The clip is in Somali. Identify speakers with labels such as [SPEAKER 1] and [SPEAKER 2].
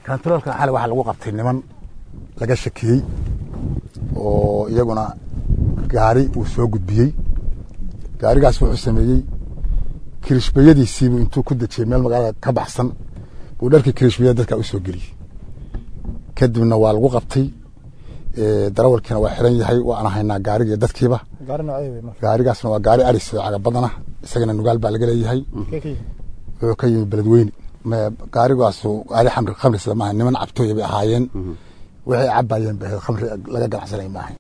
[SPEAKER 1] kantaroolka xalay waxaa lagu qabtay niman laga shakiyey oo iyaguna gaari uu soo gudbiyey gaarigaas wuxuu sameeyey kirishbayadiisiibuu intuu ku dejiyey meel magaalada ka baxsan buu dharkii kirishbayada dadka u soo geliyey kadibna waa lagu qabtay darawalkiina waa xiran yahay waana haynaa gaariga iyo dadkiiba gaarigaasna waa gaari aris caga badana isagana nugaal baa laga leeyahay wuxuu ka yimi beledweyne gaarigaasu gaari khamri khamri sida maaha niman cabtooya bay ahaayeen waxay cabayeen ba khamri laga ganacsanay maaha